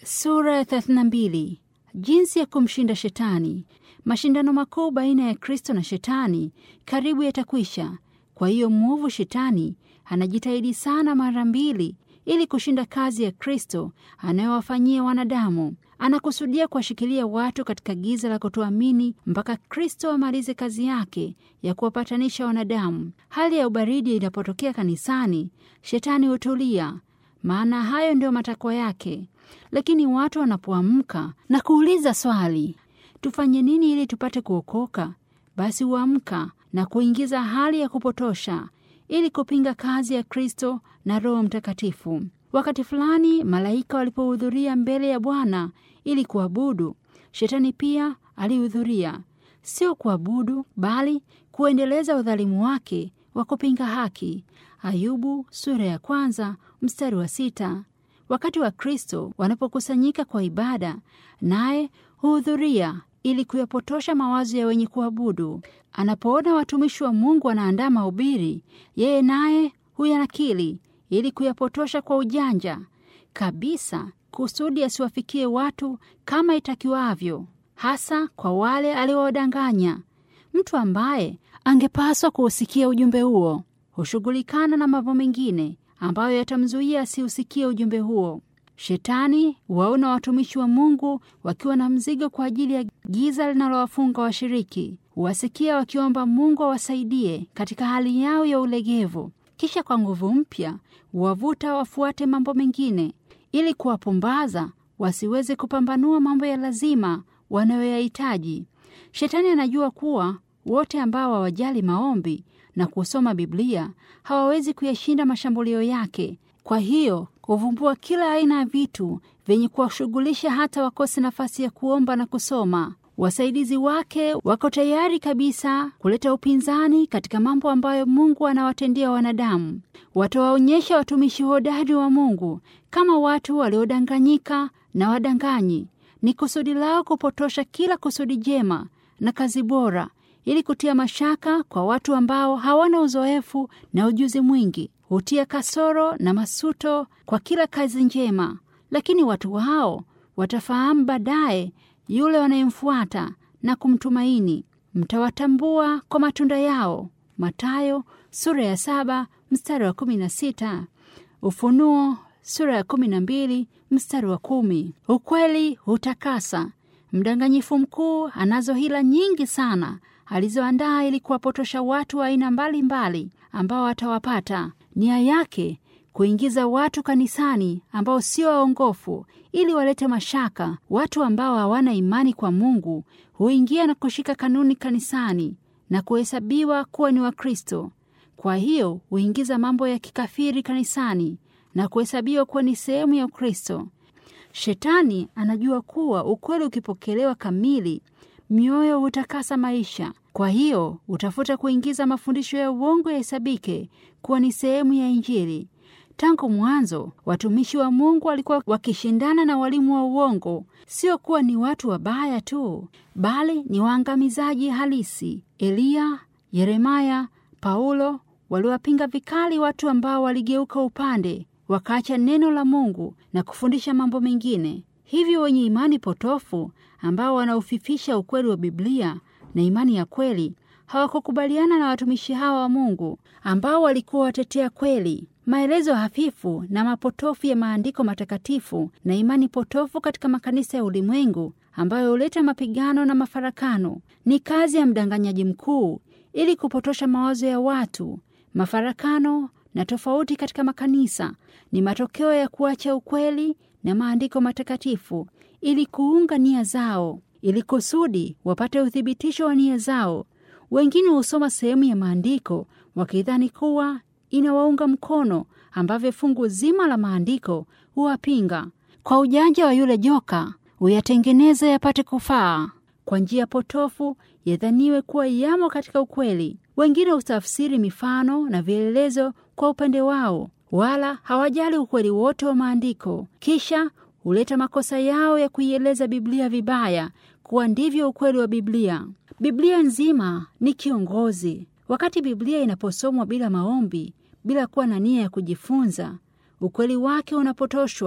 Sura ya 32. Jinsi ya kumshinda Shetani. Mashindano makuu baina ya Kristo na Shetani karibu yatakwisha. Kwa hiyo mwovu Shetani anajitahidi sana mara mbili ili kushinda kazi ya Kristo anayowafanyia wanadamu. Anakusudia kuwashikilia watu katika giza la kutoamini mpaka Kristo amalize kazi yake ya kuwapatanisha wanadamu. Hali ya ubaridi inapotokea kanisani, Shetani hutulia, maana hayo ndio matakwa yake. Lakini watu wanapoamka na kuuliza swali, tufanye nini ili tupate kuokoka? Basi huamka na kuingiza hali ya kupotosha ili kupinga kazi ya Kristo na Roho Mtakatifu. Wakati fulani malaika walipohudhuria mbele ya Bwana ili kuabudu, Shetani pia alihudhuria, sio kuabudu, bali kuendeleza udhalimu wake wa kupinga haki. Ayubu sura ya kwanza mstari wa sita. Wakati wa Kristo wanapokusanyika kwa ibada, naye huhudhuria ili kuyapotosha mawazo ya wenye kuabudu. Anapoona watumishi wa Mungu wanaandaa mahubiri, yeye naye huyanakili ili kuyapotosha kwa ujanja kabisa, kusudi asiwafikie watu kama itakiwavyo, hasa kwa wale aliowadanganya. Mtu ambaye angepaswa kuusikia ujumbe huo hushughulikana na mambo mengine ambayo yatamzuia asiusikie ujumbe huo. Shetani waona watumishi wa Mungu wakiwa na mzigo kwa ajili ya giza linalowafunga washiriki, huwasikia wakiomba Mungu awasaidie katika hali yao ya ulegevu, kisha kwa nguvu mpya huwavuta wafuate mambo mengine ili kuwapumbaza wasiweze kupambanua mambo ya lazima wanayoyahitaji. Shetani anajua kuwa wote ambao hawajali maombi na kusoma Biblia hawawezi kuyashinda mashambulio yake. Kwa hiyo huvumbua kila aina ya vitu vyenye kuwashughulisha hata wakose nafasi ya kuomba na kusoma. Wasaidizi wake wako tayari kabisa kuleta upinzani katika mambo ambayo Mungu anawatendea wanadamu. Watawaonyesha watumishi hodari wa Mungu kama watu waliodanganyika na wadanganyi. Ni kusudi lao kupotosha kila kusudi jema na kazi bora ili kutia mashaka kwa watu ambao hawana uzoefu na ujuzi mwingi. Hutia kasoro na masuto kwa kila kazi njema, lakini watu hao watafahamu baadaye yule wanayemfuata na kumtumaini. Mtawatambua kwa matunda yao. Mathayo sura ya saba mstari wa kumi na sita. Ufunuo sura ya kumi na mbili mstari wa kumi. Ukweli hutakasa. Mdanganyifu mkuu anazo hila nyingi sana alizoandaa ili kuwapotosha watu wa aina mbalimbali ambao atawapata. Nia yake kuingiza watu kanisani ambao sio waongofu, ili walete mashaka. Watu ambao hawana imani kwa Mungu huingia na kushika kanuni kanisani na kuhesabiwa kuwa ni Wakristo. Kwa hiyo huingiza mambo ya kikafiri kanisani na kuhesabiwa kuwa ni sehemu ya Ukristo. Shetani anajua kuwa ukweli ukipokelewa kamili, mioyo hutakasa maisha. Kwa hiyo utafuta kuingiza mafundisho ya uongo yahesabike kuwa ni sehemu ya Injili. Tangu mwanzo watumishi wa Mungu walikuwa wakishindana na walimu wa uongo, sio kuwa ni watu wabaya tu, bali ni waangamizaji halisi. Eliya, Yeremaya, Paulo waliwapinga vikali watu ambao waligeuka upande, wakaacha neno la Mungu na kufundisha mambo mengine. Hivyo wenye imani potofu ambao wanaufifisha ukweli wa Biblia na imani ya kweli hawakukubaliana na watumishi hawa wa Mungu ambao walikuwa watetea kweli. Maelezo hafifu na mapotofu ya maandiko matakatifu na imani potofu katika makanisa ya ulimwengu ambayo huleta mapigano na mafarakano ni kazi ya mdanganyaji mkuu ili kupotosha mawazo ya watu. Mafarakano na tofauti katika makanisa ni matokeo ya kuacha ukweli na maandiko matakatifu ili kuunga nia zao, ili kusudi wapate uthibitisho wa nia zao. Wengine husoma sehemu ya maandiko wakidhani kuwa inawaunga mkono, ambavyo fungu zima la maandiko huwapinga. Kwa ujanja wa yule joka huyatengeneza yapate kufaa. Kwa njia potofu yadhaniwe kuwa yamo katika ukweli. Wengine hutafsiri mifano na vielelezo kwa upande wao, wala hawajali ukweli wote wa maandiko. Kisha huleta makosa yao ya kuieleza Biblia vibaya kuwa ndivyo ukweli wa Biblia. Biblia nzima ni kiongozi. Wakati Biblia inaposomwa bila maombi, bila kuwa na nia ya kujifunza, ukweli wake unapotoshwa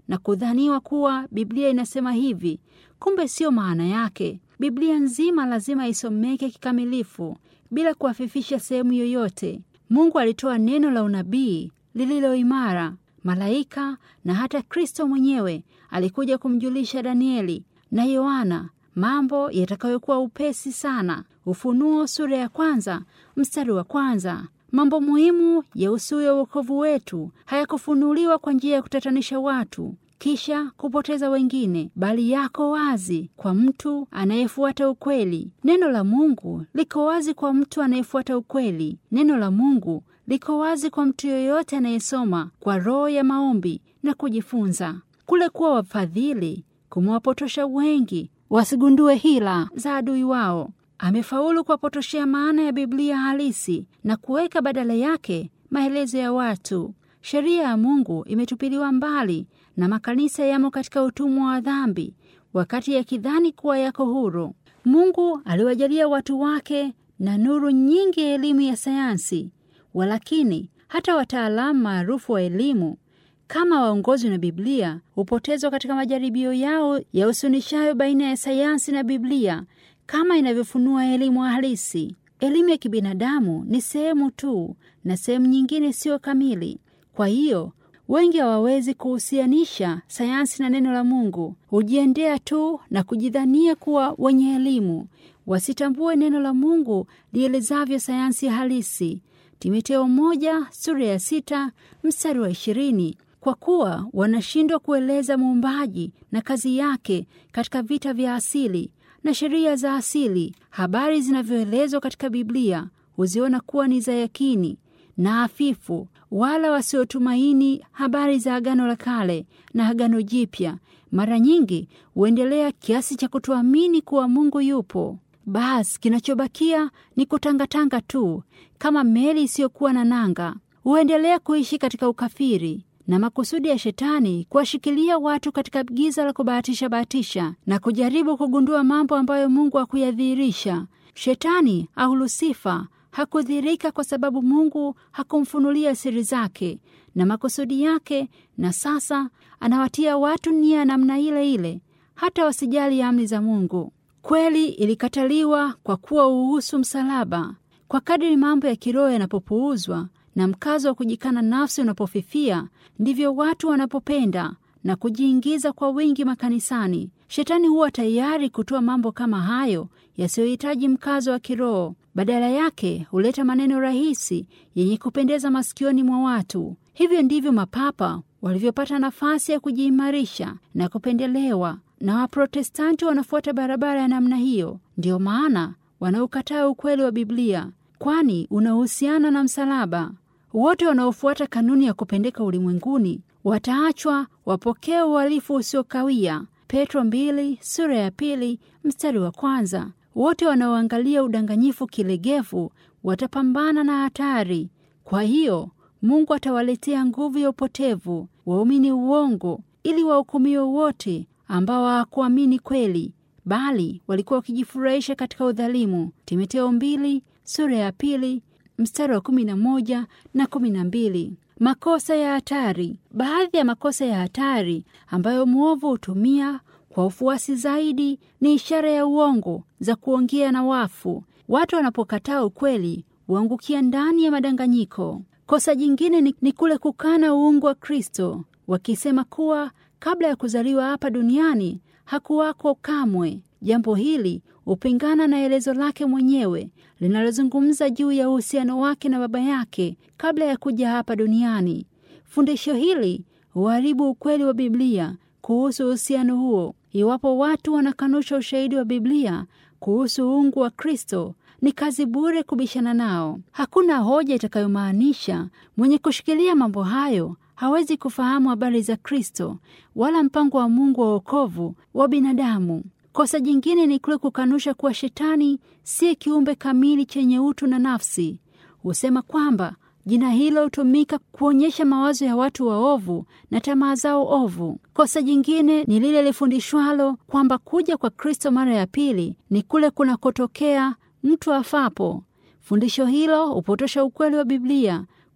na kudhaniwa kuwa Biblia inasema hivi, kumbe siyo maana yake. Biblia nzima lazima isomeke kikamilifu bila kuafifisha sehemu yoyote. Mungu alitoa neno la unabii lililo imara. Malaika na hata Kristo mwenyewe alikuja kumjulisha Danieli na Yohana mambo yatakayokuwa upesi sana. Ufunuo sura ya kwanza mstari wa kwanza. Mambo muhimu yahusuyo wokovu wetu hayakufunuliwa kwa njia ya kutatanisha watu kisha kupoteza wengine, bali yako wazi kwa mtu anayefuata ukweli. Neno la Mungu liko wazi kwa mtu anayefuata ukweli. Neno la Mungu liko wazi kwa mtu yoyote anayesoma kwa roho ya maombi na kujifunza. Kule kuwa wafadhili kumewapotosha wengi wasigundue hila za adui wao. Amefaulu kuwapotoshea maana ya Biblia halisi na kuweka badala yake maelezo ya watu. Sheria ya Mungu imetupiliwa mbali na makanisa yamo katika utumwa wa dhambi, wakati yakidhani kuwa yako huru. Mungu aliwajalia watu wake na nuru nyingi ya elimu ya sayansi, walakini hata wataalamu maarufu wa elimu kama waongozi na Biblia hupotezwa katika majaribio yao ya usunishayo baina ya sayansi na Biblia kama inavyofunua elimu halisi. Elimu ya kibinadamu ni sehemu tu na sehemu nyingine siyo kamili. Kwa hiyo wengi hawawezi kuhusianisha sayansi na neno la Mungu, hujiendea tu na kujidhania kuwa wenye elimu, wasitambue neno la Mungu lielezavyo sayansi halisi. Timotheo moja sura ya sita mstari wa ishirini. Kwa kuwa wanashindwa kueleza muumbaji na kazi yake katika vita vya asili na sheria za asili, habari zinavyoelezwa katika Biblia huziona kuwa ni za yakini na hafifu, wala wasiotumaini habari za Agano la Kale na Agano Jipya. Mara nyingi huendelea kiasi cha kutoamini kuwa Mungu yupo. Basi kinachobakia ni kutangatanga tu kama meli isiyokuwa na nanga. Huendelea kuishi katika ukafiri na makusudi ya Shetani kuwashikilia watu katika giza la kubahatisha bahatisha na kujaribu kugundua mambo ambayo Mungu hakuyadhihirisha. Shetani au Lusifa hakudhihirika kwa sababu Mungu hakumfunulia siri zake na makusudi yake, na sasa anawatia watu nia namna ile ile, hata wasijali amri za Mungu. Kweli ilikataliwa kwa kuwa uhusu msalaba. Kwa kadiri mambo ya kiroho yanapopuuzwa na mkazo wa kujikana nafsi unapofifia, ndivyo watu wanapopenda na kujiingiza kwa wingi makanisani. Shetani huwa tayari kutoa mambo kama hayo yasiyohitaji mkazo wa kiroho. Badala yake huleta maneno rahisi yenye kupendeza masikioni mwa watu. Hivyo ndivyo mapapa walivyopata nafasi ya kujiimarisha na kupendelewa, na Waprotestanti wanafuata barabara ya namna hiyo. Ndiyo maana wanaokataa ukweli wa Biblia, kwani unahusiana na msalaba. Wote wanaofuata kanuni ya kupendeka ulimwenguni wataachwa wapokee uhalifu usiokawia. Petro mbili sura ya pili mstari wa kwanza. Wote wanaoangalia udanganyifu kilegevu watapambana na hatari. Kwa hiyo Mungu atawaletea nguvu ya upotevu waumini uongo, ili wahukumiwe wote ambao hawakuamini kweli, bali walikuwa wakijifurahisha katika udhalimu. Timotheo mbili sura ya pili mstari wa kumi na moja na kumi na mbili. Makosa ya hatari. Baadhi ya makosa ya hatari ambayo mwovu hutumia kwa ufuasi zaidi ni ishara ya uongo za kuongea na wafu. Watu wanapokataa ukweli huangukia ndani ya madanganyiko. Kosa jingine ni, ni kule kukana uungu wa Kristo, wakisema kuwa kabla ya kuzaliwa hapa duniani hakuwako kamwe. Jambo hili hupingana na elezo lake mwenyewe linalozungumza juu ya uhusiano wake na Baba yake kabla ya kuja hapa duniani. Fundisho hili huharibu ukweli wa Biblia kuhusu uhusiano huo. Iwapo watu wanakanusha ushahidi wa Biblia kuhusu uungu wa Kristo, ni kazi bure kubishana nao. Hakuna hoja itakayomaanisha mwenye kushikilia mambo hayo hawezi kufahamu habari za Kristo wala mpango wa Mungu wa wokovu wa binadamu. Kosa jingine ni kule kukanusha kuwa Shetani si kiumbe kamili chenye utu na nafsi. Husema kwamba jina hilo hutumika kuonyesha mawazo ya watu waovu na tamaa zao ovu. Kosa jingine ni lile lifundishwalo kwamba kuja kwa Kristo mara ya pili ni kule kunakotokea mtu afapo. Fundisho hilo hupotosha ukweli wa Biblia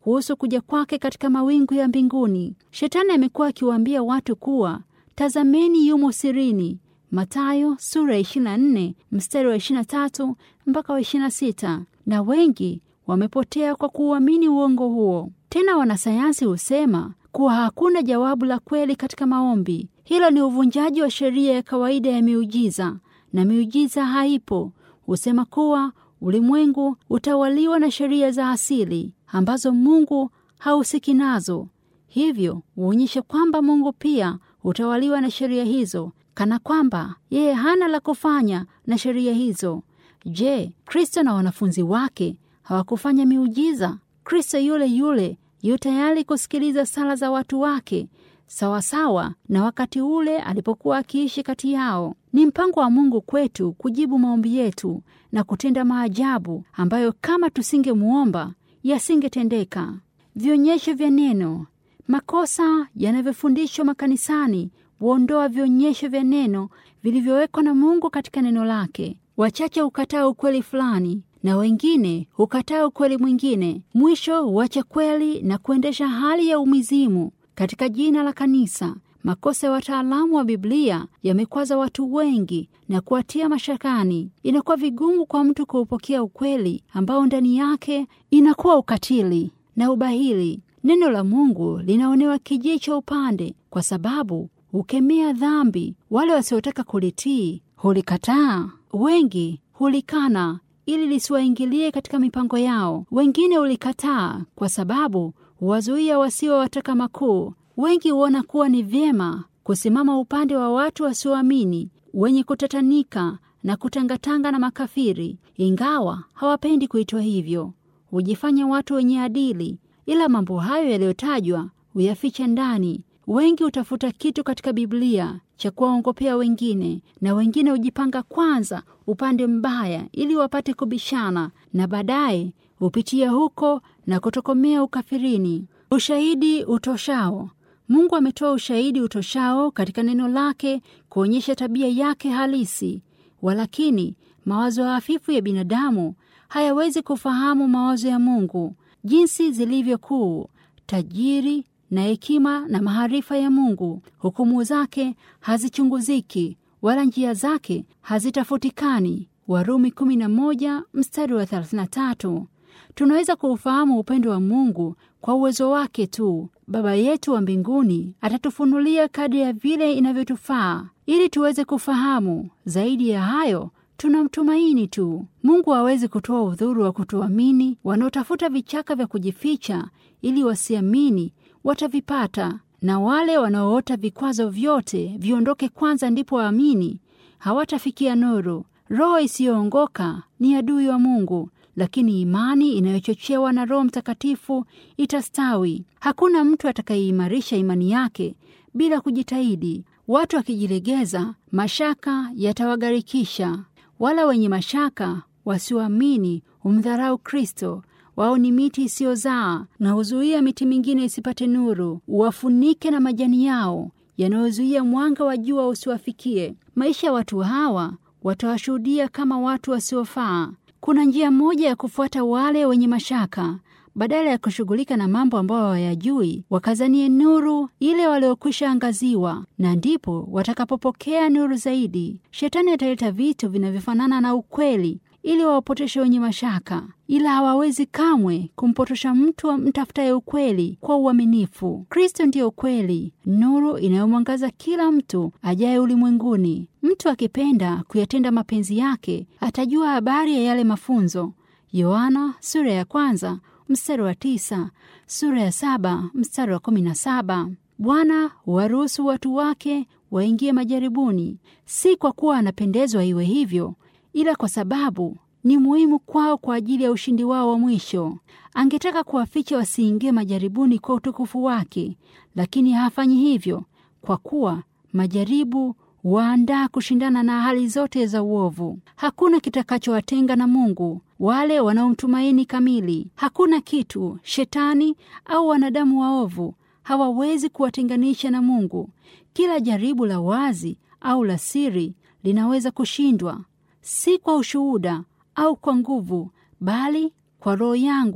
kuhusu kuja kwake katika mawingu ya mbinguni. Shetani amekuwa akiwaambia watu kuwa tazameni, yumo sirini. Mathayo sura ya 24 mstari wa 23 mpaka wa 26, na wengi wamepotea kwa kuuamini uongo huo. Tena wanasayansi husema kuwa hakuna jawabu la kweli katika maombi. Hilo ni uvunjaji wa sheria ya kawaida ya miujiza, na miujiza haipo. Husema kuwa ulimwengu utawaliwa na sheria za asili ambazo Mungu hahusiki nazo. Hivyo huonyesha kwamba Mungu pia hutawaliwa na sheria hizo, kana kwamba yeye hana la kufanya na sheria hizo. Je, Kristo na wanafunzi wake hawakufanya miujiza? Kristo yule yule yu tayari kusikiliza sala za watu wake sawasawa na wakati ule alipokuwa akiishi kati yao. Ni mpango wa Mungu kwetu kujibu maombi yetu na kutenda maajabu ambayo kama tusingemwomba yasingetendeka. Vionyesho vya neno. Makosa yanavyofundishwa makanisani huondoa vionyesho vya neno vilivyowekwa na Mungu katika neno lake. Wachache hukataa ukweli fulani na wengine hukataa ukweli mwingine. Mwisho huacha kweli na kuendesha hali ya umizimu katika jina la kanisa. Makosa ya wataalamu wa Biblia yamekwaza watu wengi na kuwatia mashakani. Inakuwa vigumu kwa mtu kuupokea ukweli ambao ndani yake inakuwa ukatili na ubahili. Neno la Mungu linaonewa kijicho upande, kwa sababu hukemea dhambi. Wale wasiotaka kulitii hulikataa, wengi hulikana ili lisiwaingilie katika mipango yao. Wengine hulikataa kwa sababu huwazuia wasio wataka makuu. Wengi huona kuwa ni vyema kusimama upande wa watu wasioamini, wenye kutatanika na kutangatanga na makafiri, ingawa hawapendi kuitwa hivyo. Hujifanya watu wenye adili, ila mambo hayo yaliyotajwa huyaficha ndani. Wengi hutafuta kitu katika Biblia cha kuwaongopea wengine, na wengine hujipanga kwanza upande mbaya ili wapate kubishana, na baadaye hupitia huko na kutokomea ukafirini. Ushahidi utoshao. Mungu ametoa ushahidi utoshao katika neno lake kuonyesha tabia yake halisi. Walakini mawazo hafifu ya binadamu hayawezi kufahamu mawazo ya Mungu, jinsi zilivyo kuu, tajiri na hekima na maarifa ya Mungu. Hukumu zake hazichunguziki, wala njia zake hazitafutikani. Warumi 11 mstari wa 33. Tunaweza kuufahamu upendo wa Mungu kwa uwezo wake tu. Baba yetu wa mbinguni atatufunulia kadri ya vile inavyotufaa ili tuweze kufahamu. Zaidi ya hayo, tunamtumaini tu. Mungu hawezi kutoa udhuru wa kutuamini. Wanaotafuta vichaka vya kujificha ili wasiamini watavipata, na wale wanaoota vikwazo vyote viondoke kwanza ndipo waamini hawatafikia nuru. Roho isiyoongoka ni adui wa Mungu, lakini imani inayochochewa na Roho Mtakatifu itastawi. Hakuna mtu atakayeimarisha imani yake bila kujitahidi. Watu wakijilegeza, mashaka yatawagharikisha. Wala wenye mashaka wasioamini humdharau Kristo. Wao ni miti isiyozaa na huzuia miti mingine isipate nuru, uwafunike na majani yao yanayozuia mwanga wa jua usiwafikie. Maisha ya watu hawa watawashuhudia kama watu wasiofaa. Kuna njia moja ya kufuata wale wenye mashaka. Badala ya kushughulika na mambo ambayo hawayajui, wakazanie nuru ile waliokwisha angaziwa, na ndipo watakapopokea nuru zaidi. Shetani ataleta vitu vinavyofanana na ukweli ili wawapotoshe wenye mashaka, ila hawawezi kamwe kumpotosha mtu mtafutaye ukweli kwa uaminifu. Kristo ndiyo ukweli, nuru inayomwangaza kila mtu ajaye ulimwenguni. Mtu akipenda kuyatenda mapenzi yake atajua habari ya yale mafunzo. Yohana sura ya kwanza mstari wa tisa, sura ya saba mstari wa kumi na saba. Bwana huwaruhusu watu wake waingie majaribuni, si kwa kuwa anapendezwa iwe hivyo ila kwa sababu ni muhimu kwao kwa ajili ya ushindi wao wa mwisho. Angetaka kuwaficha wasiingie majaribuni kwa utukufu wake, lakini hafanyi hivyo, kwa kuwa majaribu waandaa kushindana na hali zote za uovu. Hakuna kitakachowatenga na Mungu wale wanaomtumaini kamili. Hakuna kitu shetani au wanadamu waovu hawawezi kuwatenganisha na Mungu. Kila jaribu la wazi au la siri linaweza kushindwa si kwa ushuhuda au kwa nguvu, bali kwa Roho yangu,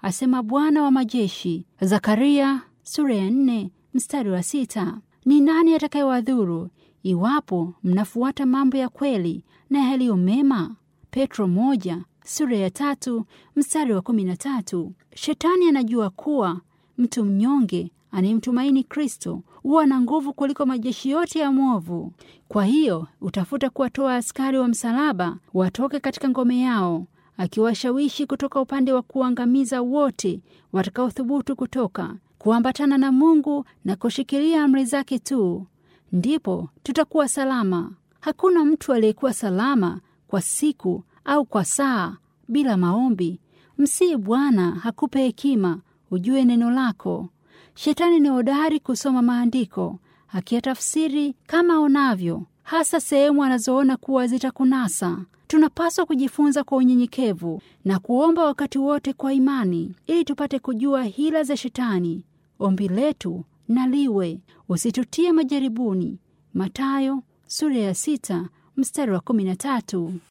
asema Bwana wa majeshi. Zakaria sura ya nne mstari wa sita. Ni nani atakayewadhuru iwapo mnafuata mambo ya kweli na yaliyo mema? Petro moja sura ya tatu mstari wa kumi na tatu. Shetani anajua kuwa mtu mnyonge anayemtumaini Kristo huwa na nguvu kuliko majeshi yote ya mwovu. Kwa hiyo utafuta kuwatoa askari wa msalaba watoke katika ngome yao, akiwashawishi kutoka upande wa kuangamiza wote watakaothubutu kutoka kuambatana na Mungu na kushikilia amri zake tu, ndipo tutakuwa salama. Hakuna mtu aliyekuwa salama kwa siku au kwa saa bila maombi. Msii Bwana hakupe hekima ujue neno lako. Shetani ni hodari kusoma maandiko akiyatafsiri kama onavyo, hasa sehemu anazoona kuwa zitakunasa. Tunapaswa kujifunza kwa unyenyekevu na kuomba wakati wote kwa imani, ili tupate kujua hila za Shetani. Ombi letu na liwe usitutie majaribuni. Mathayo sura ya sita mstari wa kumi na tatu.